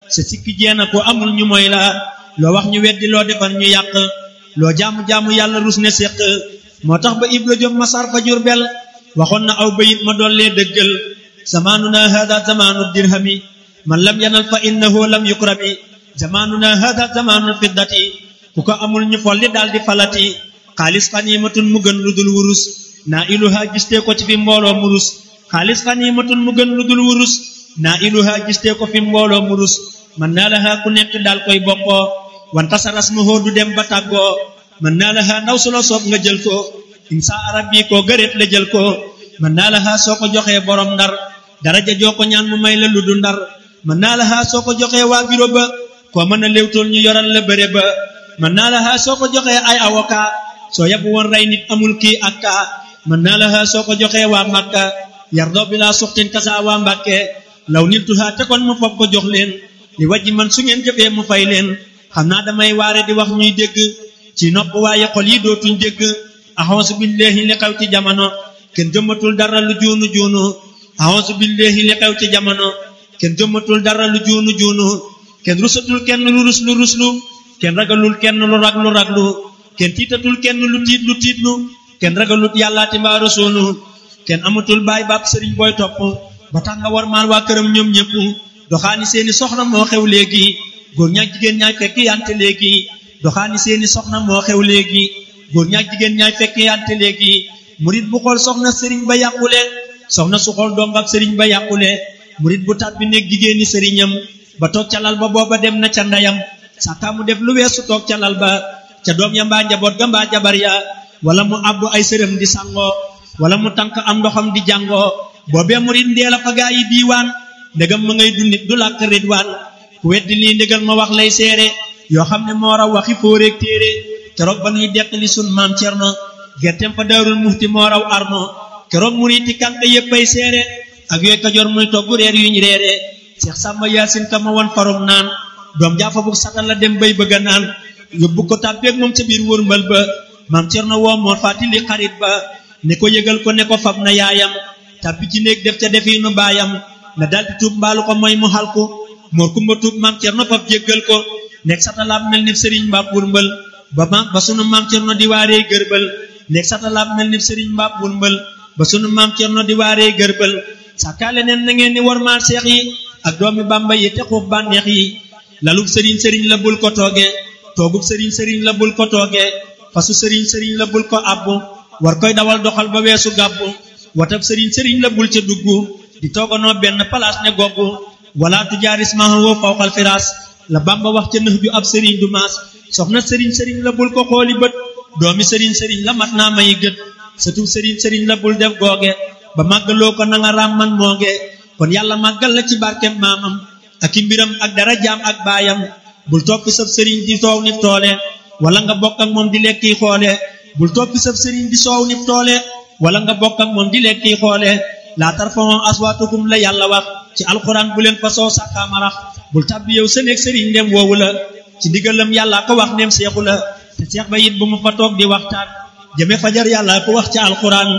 sa sikki jeena ko amul ñu mooy la loo wax ñu weddi loo defar ñu yàq loo jaamu-jaamu yàlla rus ne séq moo tax ba ibra jom masar fa jurbel waxoon na aw bayit ma dollee dëggal zamaanuna hada zamaanu dirhami man lam yanal fa innahu lam yukrami zamaanuna hada zamaanul fiddati ku ko amul ñu folli daal di falati xaalis xaniimatun mu gën lu dul wurus naa iluha gistee ko ci fi mbooloo murus xaalis xaniimatun mu gën lu dul wurus naa iluha gistee ko fi mbooloo murus man naa laha ku nekk daal koy bokkoo wanta sa rasmahoo du dem ba tàggoo man naa laha ndaw su la soob nga jël ko insa arab bi koo gëreet la jël ko man naa laha soo ko joxee borom ndar daraja joo ko ñaan mu may la lu du ndar man naa laha soo ko joxee waa biro ba koo mën a léewtool ñu yoral la bëre ba man naa laha soo ko joxee ay avocat soo yabu woon rey nit amul kii ak kaa man naa laha soo ko joxee waa Makka yardoo bi laa suxtin kasa waa Mbàkke law nit tuhaa te kon mu foog ko jox leen li wajji man su ngeen jëfee mu fay leen xam naa damay waare di wax ñuy dégg ci nopp waaye xol yi dootuñ dégg axonsu billahi li xew ci jamono kenn jëmmatul dara lu juunu juunu axonsu billahi li xew ci jamono kenn jëmmatul dara lu juunu juunu kenn rusatul kenn lu rus lu ruslu kenn ragalul kenn lu raglu raglu kenn tiitatul kenn lu tiit lu tiitlu kenn ragalut yàllaati mbaa rasuulu kenn amatul baay baab sëriñ booy topp ba tax nga war maal waa këram ñoom ñëpp doxaani seeni soxna moo xew léegi góor ñaak jigéen ñaay fekk yante léegi doxaani seeni soxna moo xew léegi góor ñaak jigéen ñaay fekk yante léegi murit bu xool soxna sëriñ ba yàqule soxna su xool dongab sëriñ ba yàqule murit bu tàbbi nekk jigéeni sëriñam ba toog ca lal ba booba dem na ca ndeyam sàkkaa mu def lu weesu toog ca lal ba ca doom ya mbaa njaboot ga mbaa jabar ya wala mu àbbu ay sërëm di sangoo wala mu tànk am ndoxam di jàngoo boobee murit ndee la fa gaa yi diiwaan ndegam ma ngay dundit du làkk ridwaan ku weddi lii ndégal ma wax lay seere yoo xam ne moo raw waxi fóoreeg téere keroog ba nuy deqali sun maam cerno gerteem fa daarul muxti moo raw arno keroog muriti kànk yéppay seere ak yooy kajoor muy togg reer yuñ reere seex sàmba yaasin ka ma won farum naan doom jaafa bu satal la dem bay bëgga naan yóbbu ko tàbbeeg moom ca biir wërmbal ba maam cerno woo moo fàttali xarit ba ne ko yëgal ko ne ko fab na yaayam tàbbi ci néeg def ca defiinu baayam na daldi tuub mbaalu ko mooy mu xalku moor kumba tuub maam cerno fab jéggal ko nekk satalaab mel ni sëriñ mbaab wurmbal ba ma ba sunu maam cerno di waaree gërbal nekk satalaab mel ni sëriñ mbaab wurmbal ba sunu maam cerno di waaree gërbal sàkkaale neen na ngeen ni warmaal seex yi ak doomi bàmba yi te xuuf bànneex yi lalub sëriñ sëriñ la bul ko tooge toogub sëriñ sëriñ la bul ko tooge fasu sëriñ sëriñ la bul ko abbu war koy dawal doxal ba weesu gàbbu watab sëriñ sëriñ la bul ca dugg di tooganoo benn palaas ne goggu wala tu jaaris mahawoo fawqal firaas la bamba wax ca nëx ju ab sëriñ du maas soxna sëriñ sëriñ la bul ko xooli bët doomi sëriñ sëriñ la mat naa mayi gët satub sëriñ sëriñ la bul def googe ba màggaloo ko na nga raam man mooge kon yàlla màggal la ci barkem maamam ak i mbiram ak dara jaam ak baayam bul toppi sab sëriñ di soow nif toole wala nga bokk ak moom di lekki xoole bul toppi sab sëriñ di soow nif toole wala nga bokk ak moom di lekki xoole laa tarfa'u aswaatakum la yàlla wax ci alxuraan bu leen fa soo sàkkaamarax bul tàbbi yow sa néeg sëriñ ndem woowu la ci ndigalam yàlla ko wax ndem seexu la te seex ba it bu mu fa toog di waxtaan jëme fajar yàlla ko wax ci alxuraan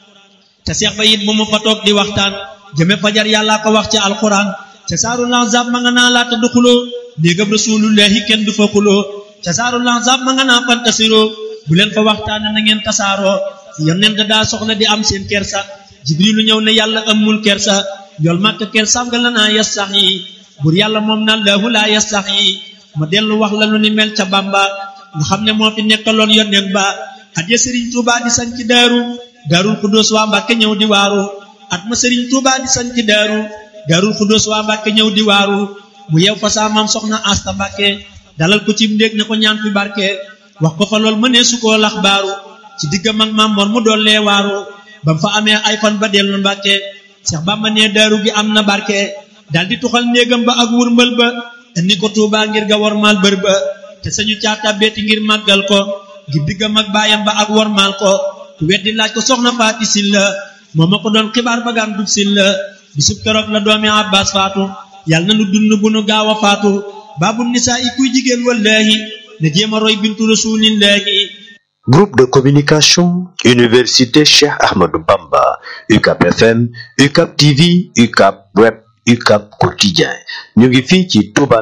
te seex ba it bu mu fa toog di waxtaan jëme fajar yàlla ko wax ci alxuraan ca saaru lanzab ma nga naa laata du xuloo néegam rasulullahi kenn du fa xuloo ca saaru lanzab ma nga naa fantasiroo bu leen fa waxtaan na ngeen tasaaroo yonent daa soxla di am seen kersa jibrilu ñëw ne yàlla amul kersa yool màkk kersaam nga la naa yas sax yi bur yàlla moom na laahu laa yas sax yi ma dellu wax la lu ni mel ca bamba nga xam ne moo fi nekkaloon yonent ba at ya sëriñ tuubaa di sañ ci daaru daarul xudóos waa mbàkke ñëw di waaru at ma sëriñ tuubaa di sañ ci daaru daarul xudóos waa mbàkke ñëw di waaru mu yew fa saa maam soxna asta mbàkke dalal ko ci ndéeg ne ko ñaan fi barke wax ko fa lool mënee su koo lax baaru ci diggam ak maam moor mu dollee waaru bam fa amee ay fan ba dellu mbàkke Seex Bamba ne daaru gi am na barke daldi tuxal néegam ba ak wurmbal ba indi ko Tuubaa ngir ga wormaal bër ba te sañu caata beeti ngir màggal ko ngir diggam ak baayam ba ak wormaal ko ku weddi laaj ko soxna faati silla moo ma ko doon xibaar ba gaan dub silla bisub keroog la doomi Abbaas faatu yàlla na nu dund bu nu gaaw a faatu baabu nisaa i kuy jigéen wallaahi na jéem a roy bintu rasuulillaahi Groupe de communication Université Cheikh Ahmadou Bamba UCAP FM UCAP TV UCAP Web UCAP Quotidien ñu ngi fii ci Touba